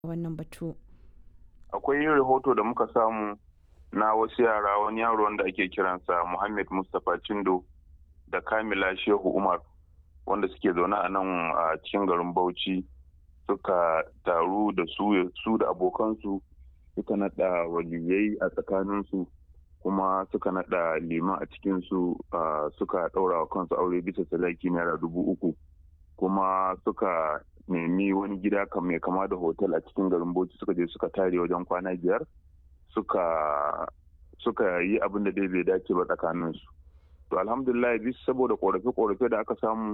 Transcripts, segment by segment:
wannan batu. Akwai rahoto da muka samu na wasu yara wani yaro wanda ake kiransa Muhammad Mustapha Chindo da Kamila Shehu Umar wanda suke zaune a nan a cikin garin Bauchi suka taru da su su da abokansu suka nada waliyai a tsakaninsu kuma suka nada liman a cikinsu suka ɗaura wa kansu aure bisa sadaki naira dubu uku kuma suka nemi wani gida mai kama da hotel a cikin garin Bauchi suka je suka tare wajen kwana biyar suka suka yi abin da dai bai dace ba tsakaninsu to alhamdulillah bisa saboda korafe-korafe da aka samu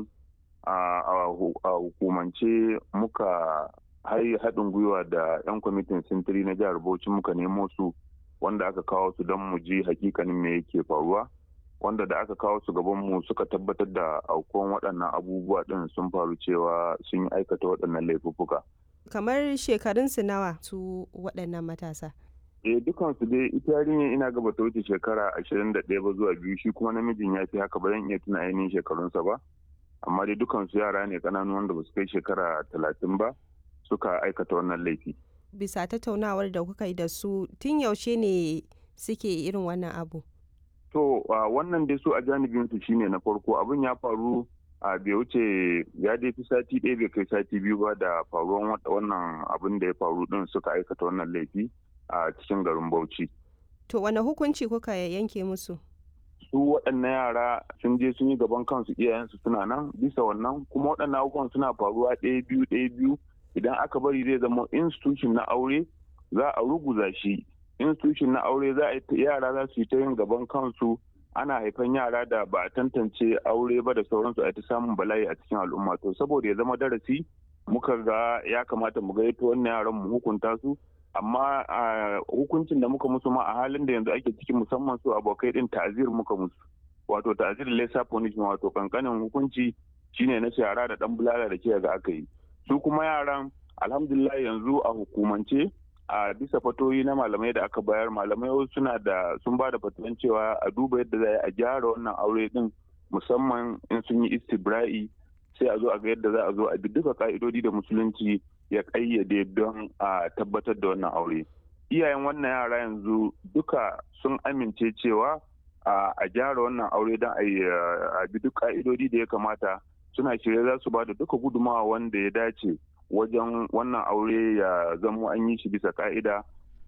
a hukumance muka haɗin gwiwa da 'yan kwamitin sintiri na jihar bauchi muka nemo su wanda aka kawo su don mu ji hakikanin me yake faruwa wanda da aka kawo su gaban mu suka tabbatar da aukuwan waɗannan abubuwa ɗin sun faru cewa sun yi aikata waɗannan laifuffuka. kamar shekarunsu nawa su waɗannan matasa eh dukansu dai ita yarinya ina gaba ta wuce shekara ashirin da ɗaya ba zuwa biyu shi kuma namijin ya fi haka ba zan iya tuna ainihin shekarunsa ba amma dai dukansu yara ne ƙananu wanda ba su kai shekara talatin ba suka aikata wannan laifi. bisa tattaunawar da kuka yi da su tun yaushe ne suke irin wannan abu to wannan dai su a janibin su shine na farko abin ya faru a bai wuce ya dai fi sati ɗaya bai kai sati biyu ba da faruwan wannan abin da ya faru din suka aikata wannan laifi a cikin garin bauchi to wane hukunci kuka yanke musu su waɗannan yara sun je sun yi gaban kansu iyayensu suna nan bisa wannan kuma waɗannan abubuwan suna faruwa ɗaya biyu ɗaya biyu idan aka bari zai zama institution na aure za a ruguza shi institution na aure za a yara za su yi ta yin gaban kansu ana haifan yara da ba a tantance aure ba da sauransu a ta samun bala'i a cikin al'umma to saboda ya zama darasi muka ga ya kamata mu ga wannan yaran mu hukunta su amma hukuncin da muka musu ma a halin da yanzu ake ciki musamman su abokai din ta'azir muka musu wato ta'azir lesa punishment wato kankanin hukunci shine na yara da dan bulala da ke ga aka yi su kuma yaran alhamdulillah yanzu a hukumance a bisa fatoyi na malamai da aka bayar malamai suna da sun ba da fatuwan cewa a duba yadda za a gyara wannan aure din musamman in sun yi istibra'i sai a zo a ga yadda za a zo a bi duka ka'idodi da musulunci ya kayyade don a tabbatar da wannan aure iyayen wannan yara yanzu duka sun amince cewa a gyara wannan aure don a bi duk ka'idodi da ya kamata suna shirye za su ba da duka gudumawa wanda ya dace wajen wannan aure ya zamo an yi shi bisa ka'ida.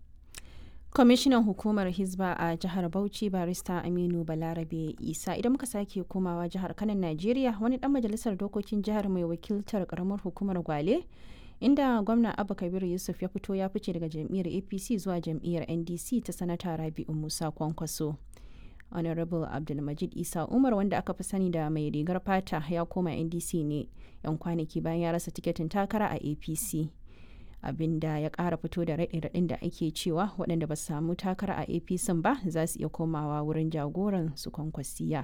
kwamishinan hukumar hizba a jihar bauchi barista aminu balarabe isa idan muka sake komawa jihar kanan najeriya wani dan majalisar dokokin jihar mai wakiltar karamar hukumar gwale inda gwamna abba kabiru yusuf ya fito ya fice daga jam'iyyar apc zuwa jam'iyyar ndc ta sanata rabi'u musa kwankwaso honorable abdulmajid isa umar wanda aka fi sani da mai rigar fata ya koma ndc ne yan kwanaki bayan ya rasa tiketin takara a apc abinda ya kara fito da raɗe-raɗin da ake cewa waɗanda ba su samu takara a apc ba za su iya komawa wurin jagoran su kwankwasiya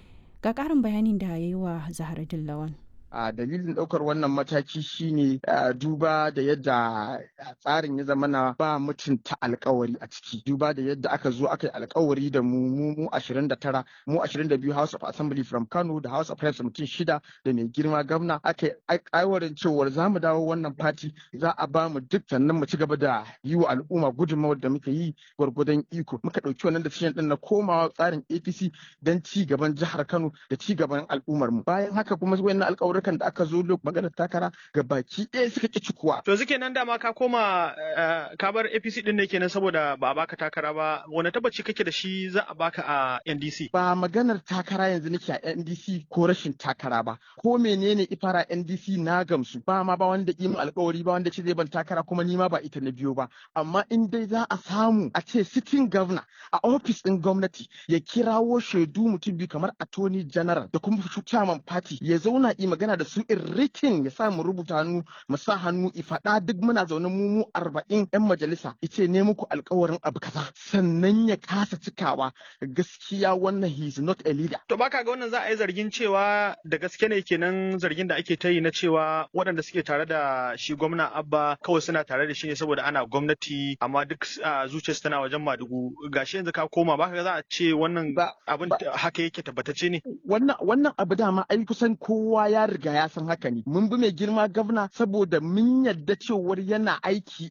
ga ƙarin bayanin da ya yi wa zahar dillawan a dalilin ɗaukar wannan mataki shine duba da yadda tsarin ya zama na ba mutunta alkawari a ciki duba da yadda aka zo aka yi alkawari da mu mu mu 29 mu 22 House of Assembly from Kano da House of Reps mutum shida da mai girma gwamna aka yi aiwarin cewar za mu dawo wannan fati za a ba mu duk sannan mu ci gaba da yi wa al'umma gudunmawar da muka yi gwargwadon iko muka ɗauki wannan decision ɗin na komawa tsarin APC don ci gaban jihar Kano da ci gaban al'ummar mu bayan haka kuma wayannan alƙawarin da aka zo maganar takara ga baki ɗaya suka ƙi cikuwa. To suke nan dama ka koma ka bar APC ɗin ne kenan saboda ba a baka takara ba wani tabbaci kake da shi za a baka a NDC? Ba maganar takara yanzu nake a NDC ko rashin takara ba ko menene ifara NDC na gamsu ba ma ba wanda ƙi alƙawari ba wanda ce zai ban takara kuma ni ma ba ita na biyo ba amma in dai za a samu a ce sitting governor a ofis ɗin gwamnati ya kirawo shaidu mutum biyu kamar attorney general da kuma chairman party ya zauna yi magana da su in rikin ya sa mu rubuta hannu mu sa hannu i faɗa duk muna zaune mu mu arba'in yan majalisa ice ne muku alkawarin abu kaza sannan ya kasa cikawa gaskiya wannan he is not a leader. To baka ga wannan za a yi zargin cewa da gaske ne kenan zargin da ake ta yi na cewa waɗanda suke tare da shi gwamna abba kawai suna tare da shi ne saboda ana gwamnati amma duk zuciyarsu tana wajen madugu gashi yanzu ka koma baka ga za a ce wannan abin haka yake tabbatacce ne. Wannan wannan abu dama ai kusan kowa ya riga riga ya san haka ne mun bi mai girma gwamna saboda mun yadda cewar yana aiki